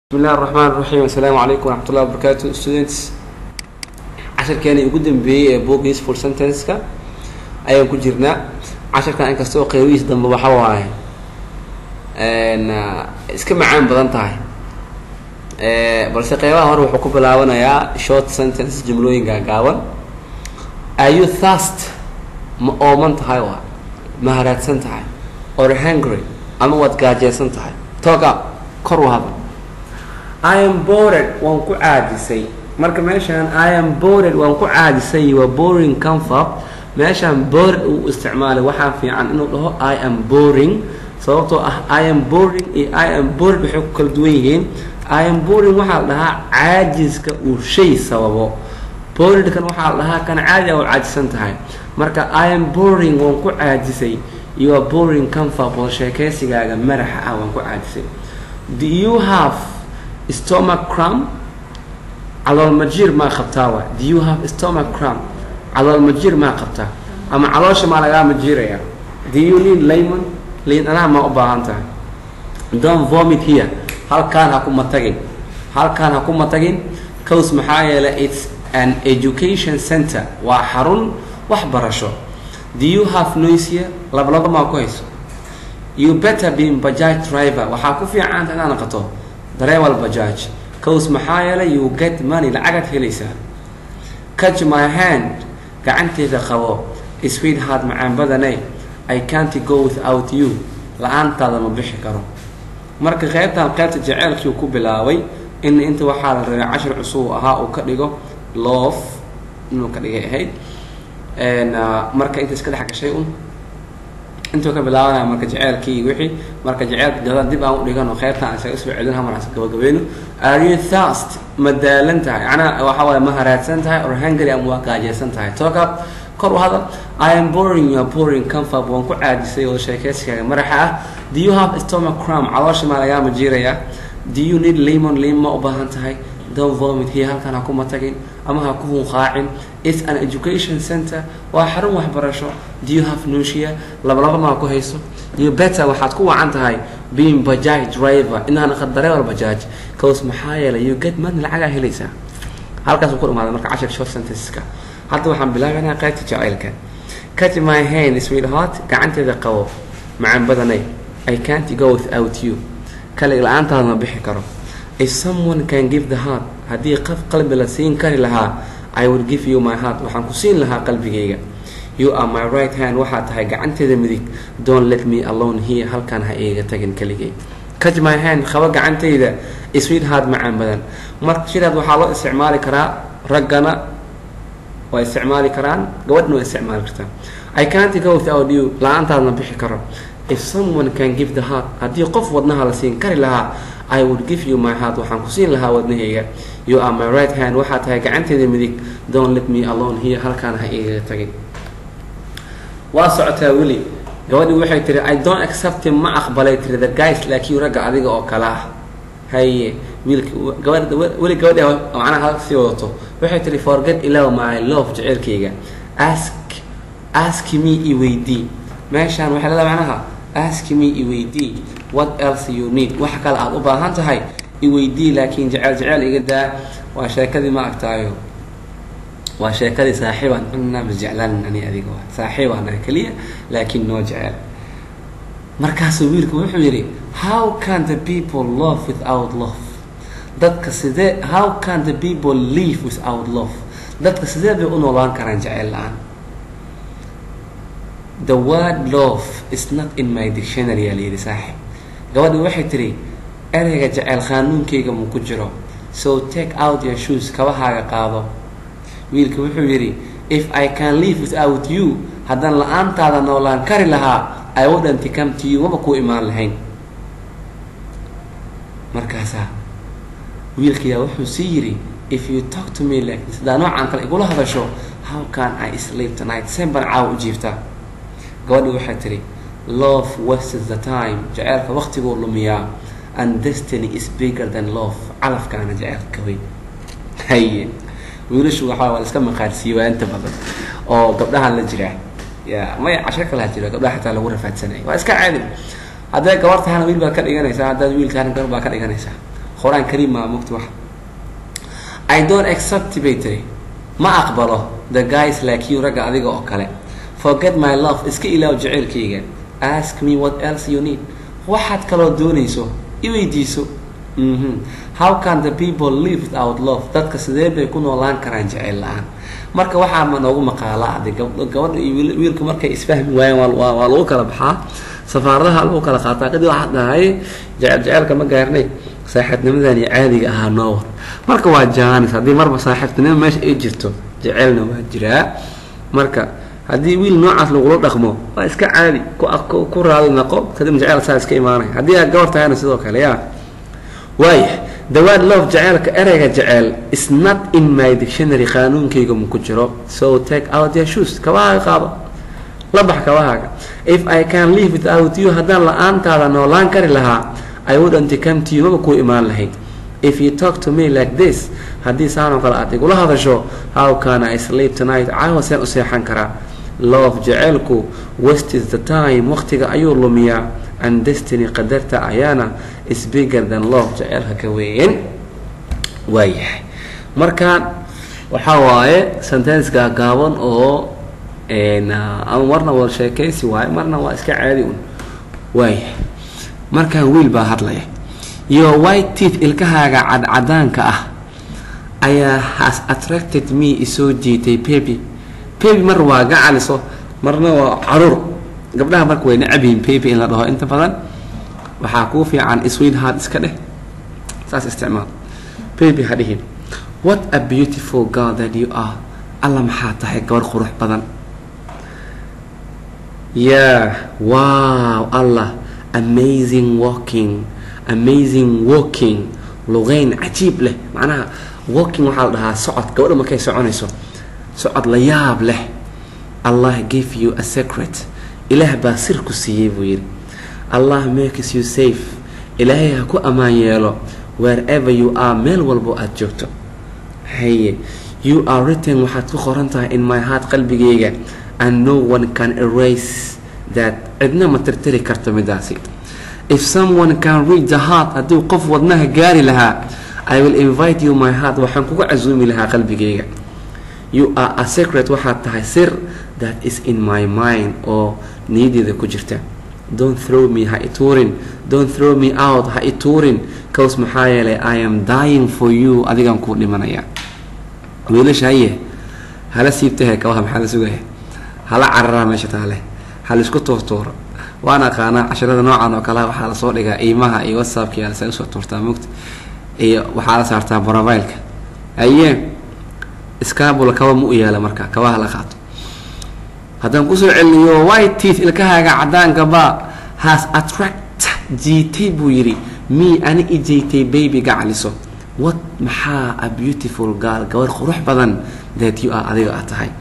بسم الله الرحمن الرحيم السلام عليكم ورحمة الله وبركاته students casharkeeni ugu dambeeyey ee book useful sentence-ka ayaan ku jirnaa casharkan inkastoo qeybihiis dambe waxa waaye iska macaan badan tahay balse qeybaha hore wuxuu ku bilaabanayaa short sentence jumlooyin gaagaaban are you thirst ma ooman tahay waa ma haraadsan tahay or hungry ama waad gaajeysan tahay talk up kor u hadal I am bored waan ku caajisay marka meeshaan I am bored waan ku caajisay waa boring comfort meeshaan bored uu isticmaalay waxaa fiican inuu dhaho I am boring sababtoo ah I am boring iyo I am bored waxay ku kala duwan yihiin I am boring waxaa la dhahaa caajiska uu shay sababo boredkan waxaa la dhahaa kan caadi a oo caajisan tahay marka I am boring waan ku caajisay iyo waa boring comfort wada sheekeysigaaga madaxa ah waan ku caajisay do you have stomach cramp calool majiir maa qabtaa wa do you have stomach cramp calool majiir maa qabtaa ama caloosha maa lagaa majiiraya do you need lemon liin anaa maa u baahan tahay don't vomit here halkaan ha kuma tagin halkaan ha kuma tagin cause maxaa yeelay it's an education center waa xarun waxbarasho do you have noise here labalaba maa ku hayso you better be bajaj driver waxaa ku fiicanta inaad naqato dareewal bajaaj cause maxaa yeelay you get money lacagaad helaysaa catch my hand gacanteeda qabo sweet heart macaan badane i can't go without you la-aantaada ma bixi karo marka qeybtan qeybta jeceelkii ku bilaabay in inta waxaa la rabay cashir cusub ahaa uu ka dhigo love inuu ka dhigay ahayd marka inta iska dhex gashay un intuu ka bilaabanaya marka jeceelkii wixii marka jeceelka gada dib aan udhigano qeybtaan isaga soo celin hamar aan gabagabeyno are you thirst ma daalan tahay macnaha waxa waaye ma haraadsan tahay or hungry ama waa gaajeysan tahay talk up kor u hadal I am boring you are boring comfort waan ku caajisay wada sheekeysigaaga madaxa ah do you have stomach cramp caloosha maa lagaa majiirayaa do you need lemon lim ma u baahan tahay don't vomit here halkan ha kuma tagin ama ha ku hunqaacin it's an education center waa xarun waxbarasho do you have nushia labalaba maa ku hayso you better waxaad ku wacan tahay being bajaj driver inaan aqad dareewal bajaaj cause maxaa yeelay you get money lacagaa helaysaa halkaas ku dhamaada marka cashar short sentenceska hadda waxaan bilaabaynaa qaybta jacaylka catch my hand sweetheart gacanteeda qabo macaan badanay i can't go without you kalig la-aantaada ma bixi karo if someone can give the heart haddii qof qalbi la siin kari lahaa i would give you my heart waxaan ku siin lahaa qalbigayga you are my right hand waxaa tahay gacanteeda midig don't let me alone here halkaan ha iiga tagin keligay catch my hand qabo gacantayda sweet heart macaan badan marka sidaad waxaa loo isticmaali karaa raggana waa isticmaali karaan gabadhna waa isticmaali kartaa i can't go without you la-aantaadna bixi karo if someone can give the heart haddii qof wadnaha la siin kari lahaa i would give you my heart waxaan ku siin lahaa wadnahayga you are my right hand waxaa tahay gacanteeda midig don't let me alone here halkaan ha igaga tagin waa socotaa weli gabadhii waxay tiri i don't accept him ma aqbalay tiri the guys laakiin ragga adiga oo kale ah haye wiilka gabadha weli gabadhi macnaha halka sii wadato waxay tiri forget ilow my love jaceylkayga ask ask me i weydii meeshaan waxay leedahay macnaha ask me i weydii what else you need wax kale aada u baahan tahay i weydii laakiin jeceel jeceel iga daa waa sheekadii ma agtaayo waa sheekadii saaxiibaan cunna mas jeclaan ani adiga waa saaxiibaan nahay keliya laakiin noo jeceel markaasuu wiilku wuxuu yidhi how can the people love without love dadka sidee how can the people live without love dadka sidee bay u noolaan karaan jeceel la-aan the word love is not in my dictionary yaa layidhi saaxib gabadhi waxay tiri ereyga jeceel qaanuunkayga mu ku jiro so take out your shoes kabahaaga qaado wiilka wuxuu yidhi if i can live without you haddaan la-aantaada noolaan kari lahaa i wouldn't come to you maba kuu imaan lahayn markaasaa wiilkayaa wuxuu sii yidhi if you talk to me like sidaa noocaan kale igula hadasho how can i sleep tonight seen baan caawa u jiiftaa gabadhi waxay tihi love wastes the time jaceelka waktiguu lumiyaa and destiny is bigger than love calafkaana jaceelka ka weyn haye wiilashu waxaa waa iska maqaarsiiye waa inta badan oo gabdhahan la jiraa ya maya cashar kalaha jiro gabdhaha xataa lagu rafaadsanaya waa iska caadi hadday gabar tahana wiil baad ka dhiganaysaa haddaad wiil tahana gabar baa ka dhiganaysaa qur-aan kariim maa mogta wax i don't accept bay tiri ma aqbalo the guys like you ragga adiga oo kale forget my love iska ilaaw jaceylkayga ask me what else you need waxaad kaloo doonayso i weydiiso mhm how can the people live without love dadka sidee bay ku noolaan karaan jaceyl la-aan marka waxaa ma noogu maqaala adi gabadha iyo wiilka markay isfahmi waayeen waa waa lagu kala baxaa safaaradaha lagu kala qaataa kadib waxaad dhahay jecel jeceelka ma gaarnay saaxiibnimadani caadiga ahaa noo wad marka waa jaanis haddii marba saaxiibtinimo meesha ay jirto jecelna waa jiraa marka haddii wiil noocaas lagula dhaqmo waa iska caadi ku ku raadi naqo kadib jecel saa iska imaanaya haddii aad gabar tahayna sidoo kale ya waaya dawaad love jaceelka ereyga jeceel is not in my dictionary qaanuunkayga ma ku jiro so take out your shoes kabahaaga qaado la bax kabahaaga if i can live without you haddaan la-aantaada noolaan kari lahaa i wouldn't come to you maba kuu imaan lahayd if you talk to me like this haddii saanoo kale aad igula hadasho how can i sleep tonight caawa seen u seexan karaa love jaceelku west is the time waqtiga ayuu lumiyaa and destiny qadarta ayaana is bigger than love jaceelka ka weyn waayahay markaan waxaa waaye sentenska gaaban oo ama marna wada sheekaysi waaye marna waa iska caadi un waayahay markaan wiil baa hadlaya your white teeth ilkahaaga cadcadaanka ah ayaa has attracted me isoo jiitay baby baby mar waa gacaliso marna waa caruur gabdhaha marka way necabyihiin baby in la dhaho inta badan waxaa kuu fiican sweet heart iska dheh saas isticmaal baby ha dhihin what a beautiful girl that you are alla maxaa tahay gabar qurux badan yeah wow allah amazing walking amazing walking lugeyn cajiib leh macnaha walking waxaa la dhahaa socod gabadha markay soconayso socod la yaab leh allah give you a secret ilaah baa sir ku siiyey buu yidhi allah makes you safe ilaahay ha ku ammaan yeelo wherever you are meel walbo aada joogto haye you are written waxaad ku qoran tahay in my heart qalbigayga and no one can erase that cidna ma tirtiri karto midaasi if someone can reach the heart haddii qof wadnaha gaari lahaa i will invite you my heart waxaan kugu casuumi lahaa qalbigayga you are a secret waxaad tahay sir that is in my mind oo niyadeeda ku jirta don't throw me ha ituurin don't throw me out ha ituurin cause maxaa yeelay i am dying for you adigaan kuu dhimanaya wiilasha haye hala siibtahe kabaha maxaa la sugaya hala cararaa meesha taale hala isku tuurtuuro waan aqaanaa casharada noocan oo kale waxaa lasoo dhigaa iimaha iyo whatsappka yaa lasoo tuurtaa mogta iyo waxaa la saartaa brofailka haye iskaabula kaba ma u yaala marka kabaha la qaato haddaan kusoo celiniyo white teeth ilkahaaga cadaanka baa has attract jiitay buu yidhi me ani i jiitay baby gacaliso what maxaa a beautiful girl gabar qurux badan that you are adiga a tahay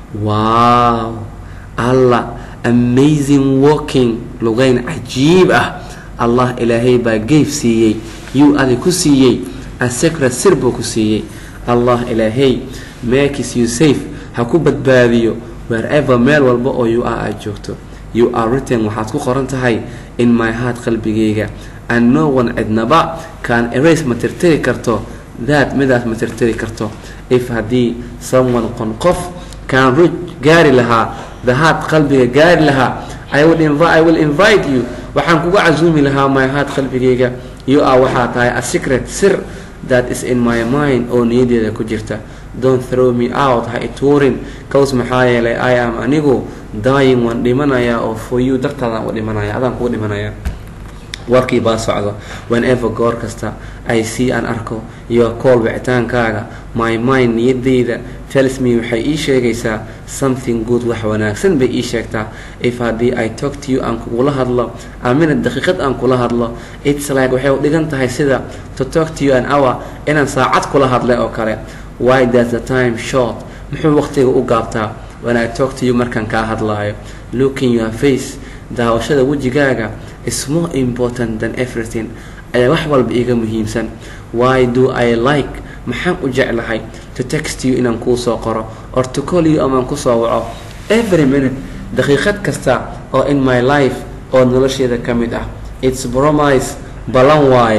wow allah amazing walking lugeyn cajiib ah allah ilaahay baa geyf siiyey yuu adi ku siiyey a secret sir buu ku siiyey allah ilaahay makes you safe ha ku badbaadiyo wherever meel walba oo you are aad joogto you are written waxaad ku qoran tahay in my heart qalbigayga and no one cidnaba can erase ma tirtiri karto that midaas ma tirtiri karto if haddii someone qon qof can reach gaari lahaa the heart qalbiga gaari lahaa I will, invi I will invite you waxaan kugu casuumi lahaa my heart qalbigayga you are waxaa tahay a secret sir that is in my mind oo niyadeeda ku jirta don't throw me out ha ituurin cows maxaa yeelay i am anigu dying waan dhimanayaa oo for you dartaadaan u dhimanaya adaan kuu dhimanaya warkii baa socdo whenever goor kasta i see aan arko iyo kool wicitaankaaga my mind niyadeyda tells me waxay ii sheegaysaa something good wax wanaagsan bay ii sheegtaa if haddii i talk to you aan kugula hadlo amina daqiiqad aan kula hadlo its like waxay u dhigan tahay sida to talk to you an hour inaan saacad kula hadlay oo kale why does the time short muxuu waqtiga u gaabtaa when i talk to you markaan kaa hadlaayo looking your face daawashada wejigaaga is more important than everything ayaa wax walba iiga muhiimsan why do i like maxaan u jeclahay to text you inaan kuu soo qoro or to call you amaan kusoo waco every minute daqiiqad kasta oo in my life oo nolosheeda ka mid ah its promise ballan waaye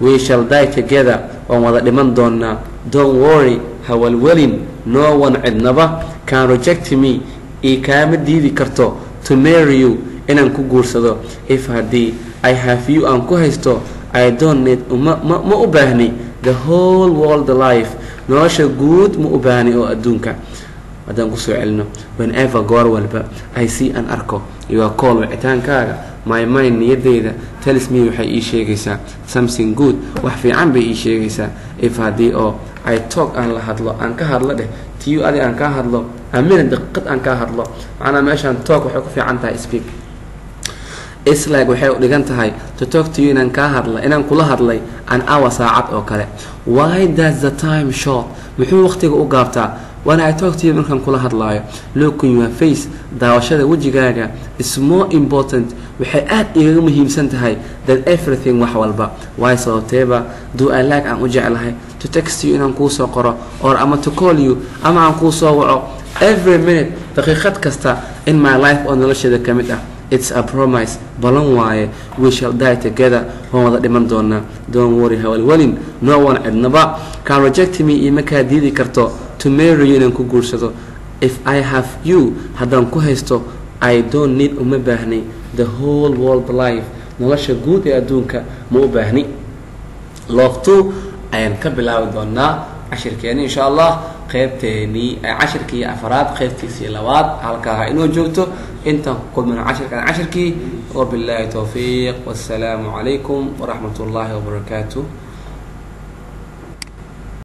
we shall die together waan wada dhiman doonaa don't worry hawalwelin no one cidnaba can reject me ii kaama diidi karto to marry you inaan ku guursado if haddii i have you aan ku haysto i don't need ma ma ma u baahni the whole world life nolosha guud ma u baahni oo adduunka haddaan kusoo celino whenever goor walba i see an arko your call wicitaankaaga my mind niyadeyda tells me waxay ii sheegaysaa something good wax fiican bay ii sheegaysaa if haddii oo i talk aan la hadlo aan ka hadlo dheh tiyu adi aan kaa hadlo amina daqiiqad aan kaa hadlo macnaa meeshaan talk waxay ku fiican tahay speak islag waxay u dhigan tahay to talk to you inaan kaa hadla inaan kula hadlay an hour saacad oo kale why does the time short muxuu waqtiga u gaabtaa when i talk to you markaan kula hadlaayo look in your face daawashada wejigaaga is more important waxay aad igaga muhiimsan tahay than everything wax walba why sababteeba do i like aan u jeclahay to text you inaan kuu soo qoro or ama to call you ama aan kuu soo waco every minute daqiiqad kasta in my life oo nolosheeda ka mid ah it's a promise balan waaye we shall die together waan wada dhiman doonaa don't worry hawalwelin no one cidnaba can reject me iyo makaa diidi karto to marry you inaan ku guursado if i have you haddaan ku haysto i don't need uma baahni the whole world life nolosha guud ee adduunka ma u baahni looftu ayaan ka bilaabi doonaa cashirkeeni insha allah qeybteenii cashirkii afaraad qeybtiisii labaad halkaa ha inoo joogto intaan ku kulmina cashirkan cashirkii wabilaahi towfiiq wassalaamu calaykum waraxmat ullaahi wabarakaatu